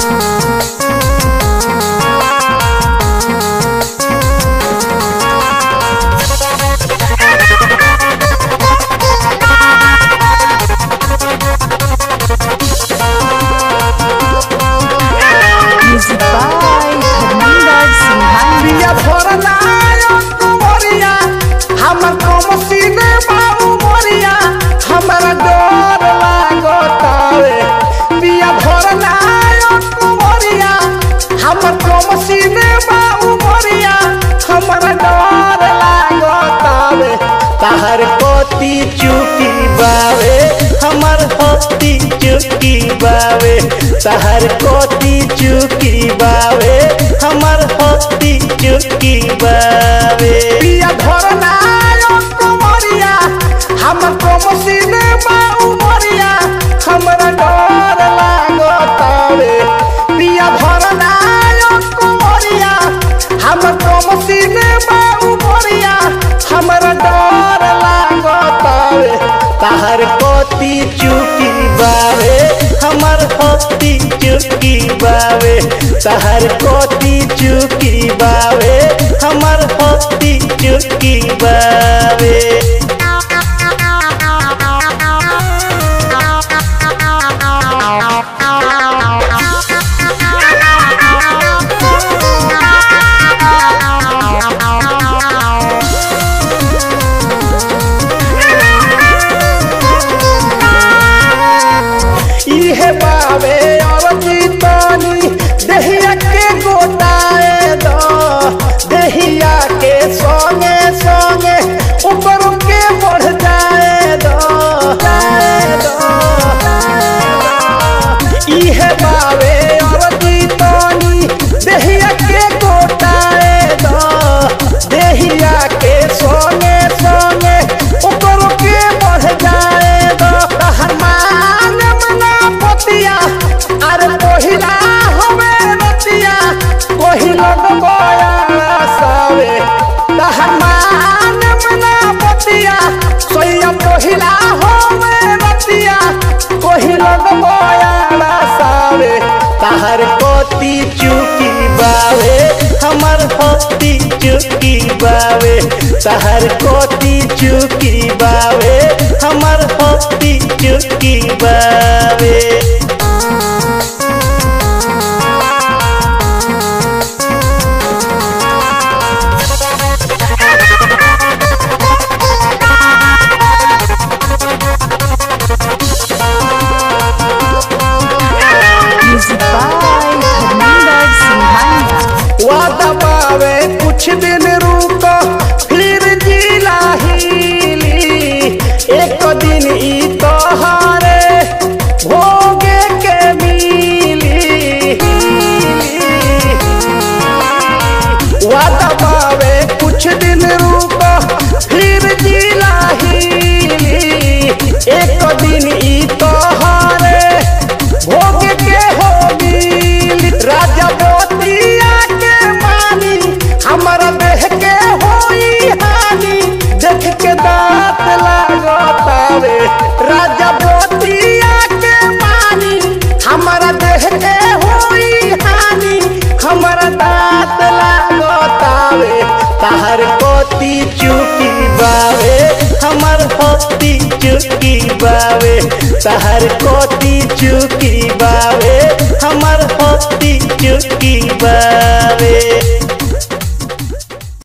Music by Harminder Singhania. बिया भरना कुमरिया हमर कमसीने बाबू मोरिया हमरा डर लागतावे बिया भरना कुमरिया हमर कमसीने बाबू मोरिया हमरा डर लागतावे तहर कोती चुकी बावे हमर होती चुकी बावे तहर कोती चुकी बावे हमर होती चुकी बावे पिया धरना कुमरिया हमर कमसीने बाऊ मोरिया हमरा डर लागतावे पिया धरना कुमरिया हमर कमसीने बाऊ मोरिया हमरा डर लागतावे तहर कोती चुकी बावे हमर होती चुकी बावे तहर कोती चुकी बावे हमर होती चुकी बावे इहे बावे और जीतानी दहिया के गोटाए दो दहिया के सोने सोने ऊपर के बढ़ जाए दो जाए दो इहे बावे और जीतानी दहिया के गोटाए दो दहिया के सोने सोने ऊपर के बढ़ जाए दो हनुमान मना पतिया अरे पहिला हवे रतिया पहिला बया सावे हनुमान मना पतिया सोया पहिला हवे रतिया पहिला बया सावे तहर कोती चुकी बावे हमर होती चुकी बावे तहर कोती चुकी बावे हमर होती चुकी बावे Music by Harminder Singhania. वादा पावे कुछ दिन रुको फिर जिला हिली एक दिन ई तोहारे भोगे के मिली वादा पावे कुछ दिन रुको फिर जिला हिली एक दिन ई तोहारे भोग के हो मिली राजा मोतिया के मानी हमारा देह के होई हानि देख के दांत लागतावे राजा मोतिया के मानी हमारा देह के होई हानि हमारा दांत लागतावे तहर कोती चुकी बावे हमर होती चुकी बावे तहर कोती चुकी बावे हमर होती चुकी बावे